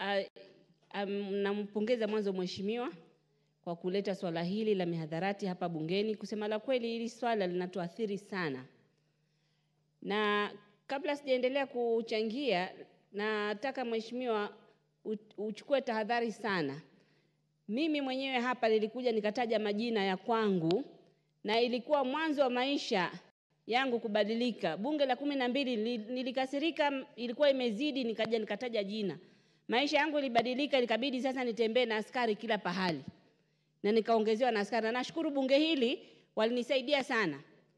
uh, um, nampongeza mwanzo mheshimiwa kwa kuleta swala hili la mihadharati hapa bungeni. Kusema la kweli, hili swala linatuathiri sana, na kabla sijaendelea kuchangia, nataka mheshimiwa u- uchukue tahadhari sana. Mimi mwenyewe hapa nilikuja nikataja majina ya kwangu, na ilikuwa mwanzo wa maisha yangu kubadilika. Bunge la kumi na mbili li- nilikasirika, ilikuwa imezidi, nikaja nikataja jina. Maisha yangu ilibadilika, ikabidi sasa nitembee na askari kila pahali, na nikaongezewa na askari, na nashukuru bunge hili walinisaidia sana.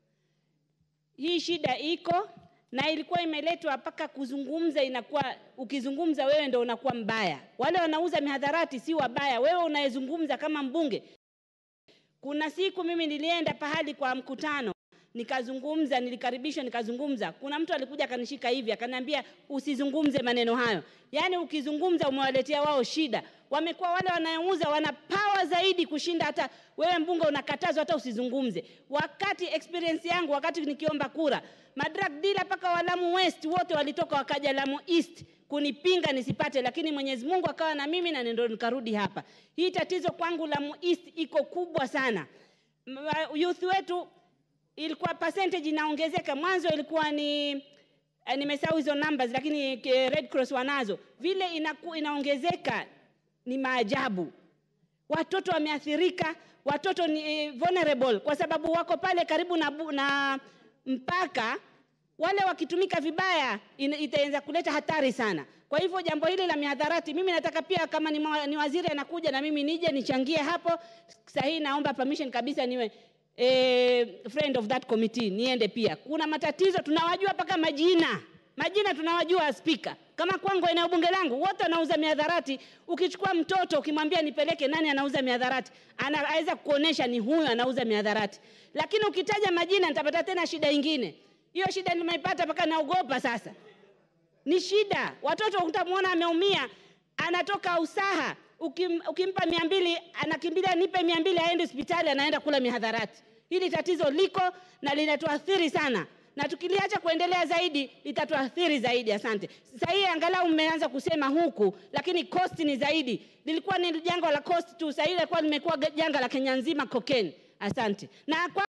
Hii shida iko na ilikuwa imeletwa mpaka kuzungumza, inakuwa ukizungumza wewe ndo unakuwa mbaya. Wale wanauza mihadharati si wabaya, wewe unayezungumza kama mbunge. Kuna siku mimi nilienda pahali kwa mkutano nikazungumza, nilikaribishwa nikazungumza. Kuna mtu alikuja akanishika hivi akaniambia, usizungumze maneno hayo. Yaani ukizungumza umewaletea wao shida. Wamekuwa wale wanayouza wana power zaidi kushinda hata wewe mbunge, unakatazwa hata usizungumze. Wakati experience yangu, wakati nikiomba kura, madrug dealer mpaka wa Lamu West wote walitoka wakaja Lamu East kunipinga nisipate, lakini Mwenyezi Mungu akawa na mimi na ndio nikarudi hapa. Hii tatizo kwangu Lamu East iko kubwa sana. M- Youth wetu ilikuwa percentage inaongezeka. Mwanzo ilikuwa ni eh, nimesahau hizo numbers, lakini ke- Red Cross wanazo. Vile inaku, inaongezeka ni maajabu. Watoto wameathirika, watoto ni eh, vulnerable kwa sababu wako pale karibu na, bu- na mpaka wale wakitumika vibaya ina- itaanza kuleta hatari sana. Kwa hivyo jambo hili la mihadharati, mimi nataka pia kama ni, mwa- ni waziri anakuja na mimi nije nichangie hapo. Sahii naomba permission kabisa niwe eh, friend of that committee, niende pia. Kuna matatizo tunawajua mpaka majina majina tunawajua spika kama kwangu eneo bunge langu wote wanauza miadharati ukichukua mtoto ukimwambia nipeleke nani anauza miadharati anaweza kuonesha ni huyu anauza miadharati lakini ukitaja majina nitapata tena shida ingine hiyo shida nimeipata mpaka naogopa sasa ni shida watoto utamwona ameumia anatoka usaha ukim, ukimpa mia mbili anakimbilia nipe mia mbili aende hospitali anaenda kula mihadharati hili tatizo liko na linatuathiri sana na tukiliacha kuendelea zaidi itatuathiri zaidi asante sasa hii angalau mmeanza kusema huku lakini cost ni zaidi lilikuwa ni janga la cost tu sasa hili likuwa limekuwa janga la kenya nzima cocaine asante na kwa